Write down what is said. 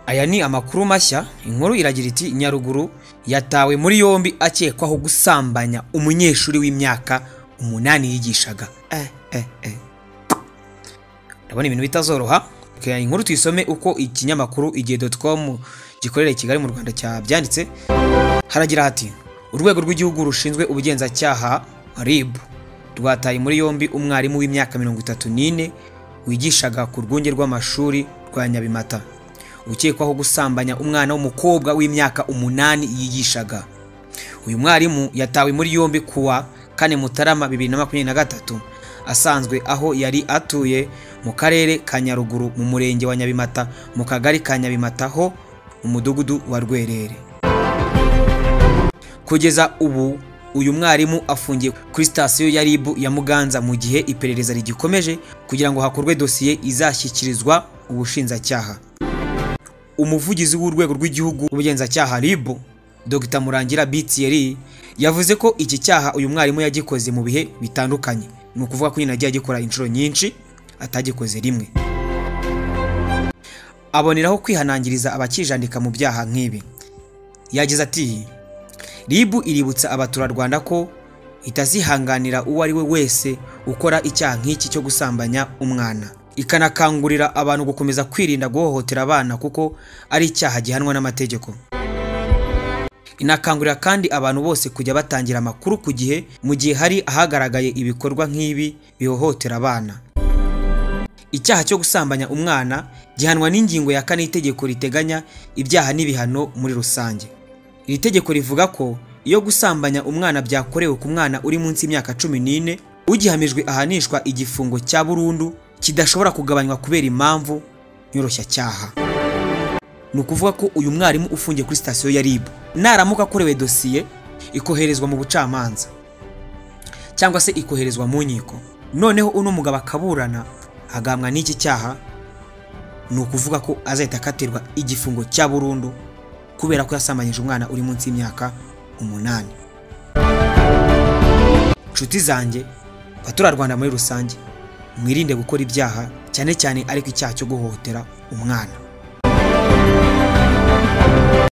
aya ni amakuru mashya inkuru iragira iti nyaruguru yatawe muri yombi akekwaho gusambanya umunyeshuri w'imyaka umunani yigishaga Eh, eh, eh. ndabona ibintu bitazoroha Reka inkuru tuyisome uko ikinyamakuru igihe.com gikorera i kigali mu rwanda cyabyanditse haragira hati urwego rw'igihugu rushinzwe ubugenzacyaha rib rwataye muri yombi umwarimu w'imyaka mirongo itatu n'ine wigishaga ku rwunge rw'amashuri rwa nyabimata ukekwaho gusambanya umwana w'umukobwa w'imyaka umunani yigishaga uyu mwarimu yatawe muri yombi kuwa kane mutarama bibiri na makumyabiri na gatatu asanzwe aho yari atuye mu karere ka nyaruguru mu murenge wa nyabimata mu kagari ka nyabimata ho mu mudugudu wa rwerere kugeza ubu uyu mwarimu afungiye kuri sitasiyo ya ribu ya muganza mu gihe iperereza rigikomeje kugira ngo hakorwe dosiye izashyikirizwa ubushinjacyaha umuvugizi w'urwego rw'igihugu ubugenzacyaha rib dr murangira btr yavuze ko iki cyaha uyu mwarimu yagikoze mu bihe bitandukanye ni ukuvuga ko nyine agiye agikora inshuro nyinshi atagikoze rimwe aboneraho kwihanangiriza abakijandika mu byaha nk'ibi yagize ati rib iributsa abaturarwanda ko itazihanganira uwo ari we wese ukora icyaha nk'iki cyo gusambanya umwana ikanakangurira abantu gukomeza kwirinda guhohotera abana kuko ari icyaha gihanwa n'amategeko inakangurira kandi abantu bose kujya batangira amakuru ku gihe mu gihe hari ahagaragaye ibikorwa nk'ibi bihohotera abana icyaha cyo gusambanya umwana gihanwa n'ingingo ya kane y'itegeko riteganya ibyaha n'ibihano muri rusange iri tegeko rivuga ko iyo gusambanya umwana byakorewe ku mwana uri munsi y'imyaka cumi n'ine ugihamijwe ahanishwa igifungo cya burundu kidashobora kugabanywa kubera impamvu nyoroshyacyaha ni ukuvuga ko uyu mwarimu ufungiye kuri sitasiyo ya ribu naramuka akorewe dosiye ikoherezwa mu bucamanza cyangwa se ikoherezwa mu nkiko noneho uno mugabo akaburana agahambwa n'iki cyaha ni ukuvuga ko azahita akatirwa igifungo cya burundu kubera ko yasambanyije umwana uri munsi y'imyaka umunani nshuti zanjye baturarwanda muri rusange mwirinde gukora ibyaha cyane cyane ariko icyaha cyo guhohotera umwana